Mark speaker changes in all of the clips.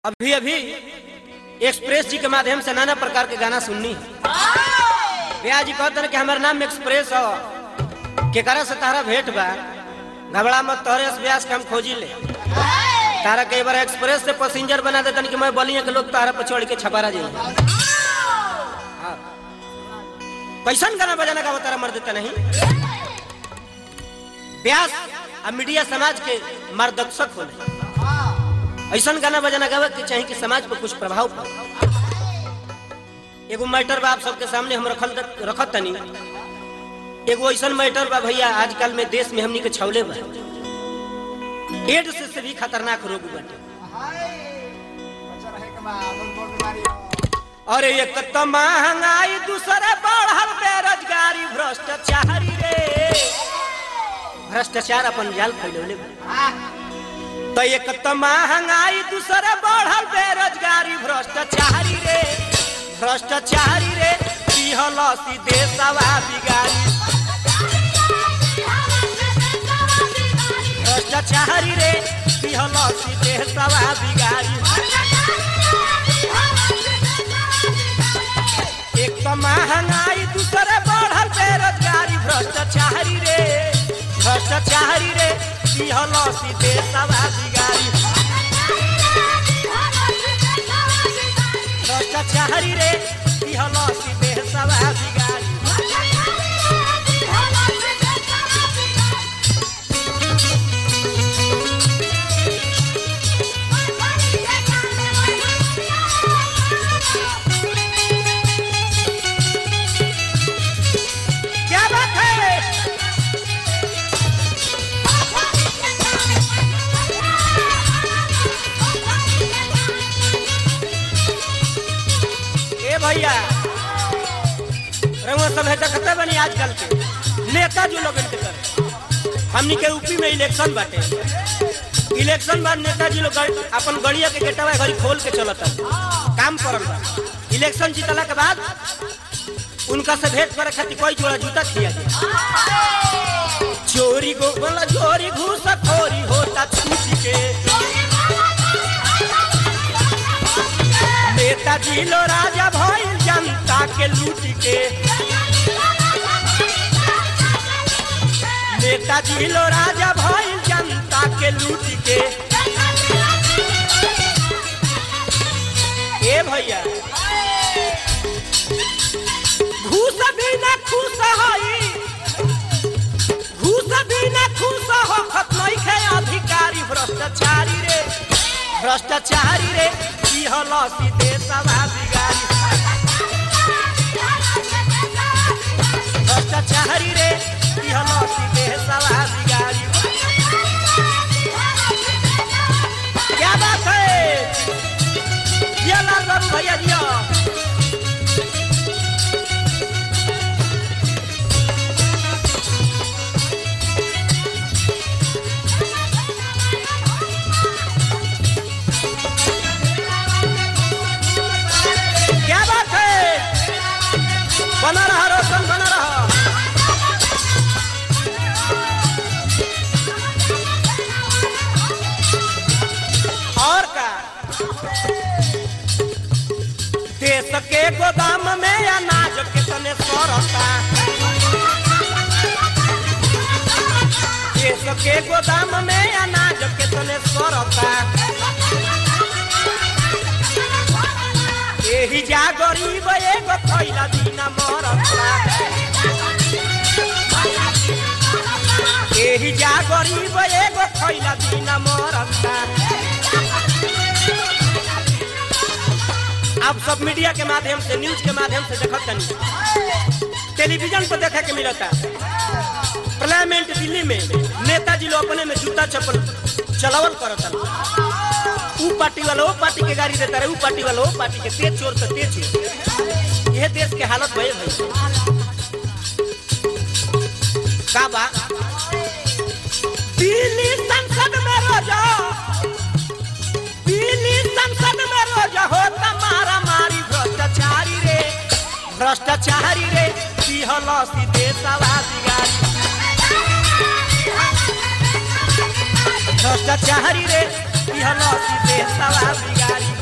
Speaker 1: अभी अभी एक्सप्रेस जी के माध्यम से नाना प्रकार के गाना सुननी ब्याह जी कहते कि हमारे नाम एक्सप्रेस हो केकरा से तारा भेंट बा घबरा मत तोहरे से ब्यास के हम खोजी ले तारा कई बार एक्सप्रेस से पैसेंजर बना देतन कि मैं बलिया के लोग तारा पर चढ़ के छपारा जाए कैसन गाना बजाना का तारा मर देता नहीं ब्यास अब मीडिया समाज के मार्गदर्शक होने ऐसा गाना बजाना गावे के चाहिए कि समाज पर कुछ प्रभाव पड़े एगो मैटर बा आप सबके सामने हम रखल रखत तनी एगो ऐसा मैटर बा भैया आजकल में देश में हमनी के छौले बा एड्स से भी खतरनाक रोग बाटे अरे एक तो महंगाई दूसरे बढ़ल बेरोजगारी भ्रष्टाचारी रे भ्रष्टाचार अपन जाल फैलौले बा तो एक तो महंगाई दूसरे बढ़ल बेरोजगारी भ्रष्टाचारी रे भ्रष्टाचारी रे दिहल सीधे सवा बिगारी भ्रष्टाचारी रे दिहल सीधे सवा बिगारी एक तो महंगाई दूसरे बढ़ल बेरोजगारी भ्रष्टाचारी रे भ्रष्टाचारी रे दिहल सीधे सवा बिगारी भ्रष्टाचारी रे दिहल सीधे सवा बिगारी क्या बात है ए भैया रंगो सब है देखते बनी आजकल के नेता जो लोग के कर हमनी के यूपी में इलेक्शन बाटे इलेक्शन बाद नेताजी लोग गड़- अपन गड़िया के गेटवा घड़ी खोल के चलता काम करल बा इलेक्शन जीतला के बाद उनका से भेंट करे खातिर कोई जोड़ा जूता खिया दे चोरी गो बोला चोरी घूस खोरी होता छूट के नेताजी लो राजा भइल जनता के लूट के नेताजी लो राजा भइल जनता के लूट के ए भैया घूस भी ना खुश हई घूस भी ना खुश हो खतनई के अधिकारी भ्रष्टाचारी रे भ्रष्टाचारी रे की हल सीधे सभा बिगारी भ्रष्टाचारी रे की हल सीधे सभा बिगारी क्या बात है ये लाल बाबू भैया जी क्या बात है बना रहा रोशन बना रहा और का देश के गोदाम में अनाज कितने सौरता देश के गोदाम में अनाज कितने सौरता एही जा गरीब एगो खैला दीना मरता एही जा गरीब एगो खैला दीना मरता आप सब मीडिया के माध्यम से न्यूज के माध्यम से देखत तनी टेलीविजन पर देखे के मिलता पार्लियामेंट दिल्ली में नेताजी लोग अपने में जूता चप्पल चलावल करता ऊ पार्टी वाला वो पार्टी के गाड़ी देता रहे ऊ पार्टी वाला वो पार्टी के तेज चोर से तेज चोर यह देश के हालत भय भाई का बा दिल्ली संसद में रोजा दिल्ली संसद में रोजा होता मारा मारी भ्रष्टाचारी रे भ्रष्टाचारी रे दिहल सीधे सवा बिगारी भ्रष्टाचारी रे दिहल सीधे सवा बिगारी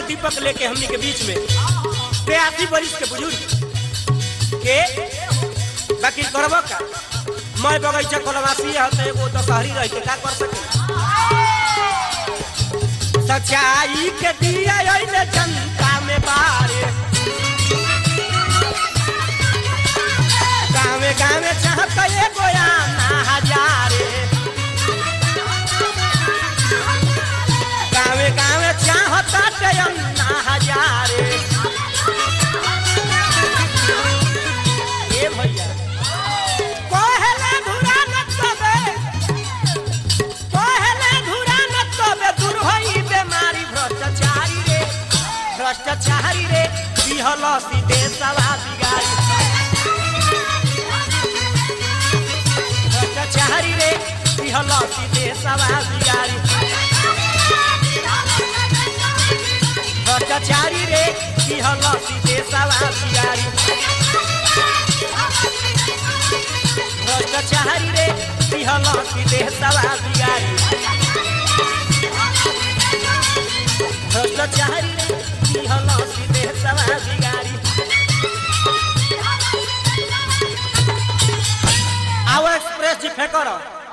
Speaker 1: दीपक लेके हमनी के बीच में बयासी बरिस के बुजुर्ग के बाकी करब का मैं बगैचा कोलवासी है तो एगो दशहरी रह के का कर सके सच्चाई के दिया अइले जनता में बारे गावे गावे चाहत एगो आना हजारे गावे गावे चाहत अन्ना हजारे ए भैया पहले धुरा न तबे पहले धुरा न तबे दूर होई बेमारी भ्रष्टाचारी रे भ्रष्टाचारी रे दिहल सीधे सवा बिगारी भ्रष्टाचारी रे दिहल सीधे सवा बिगारी भ्रष्टाचारी रे दिहल सीधे सवा बिगारी भ्रष्टाचारी रे दिहल सीधे सवा बिगारी भ्रष्टाचारी रे दिहल सीधे सवा बिगारी आओ एक्सप्रेस जी फेंको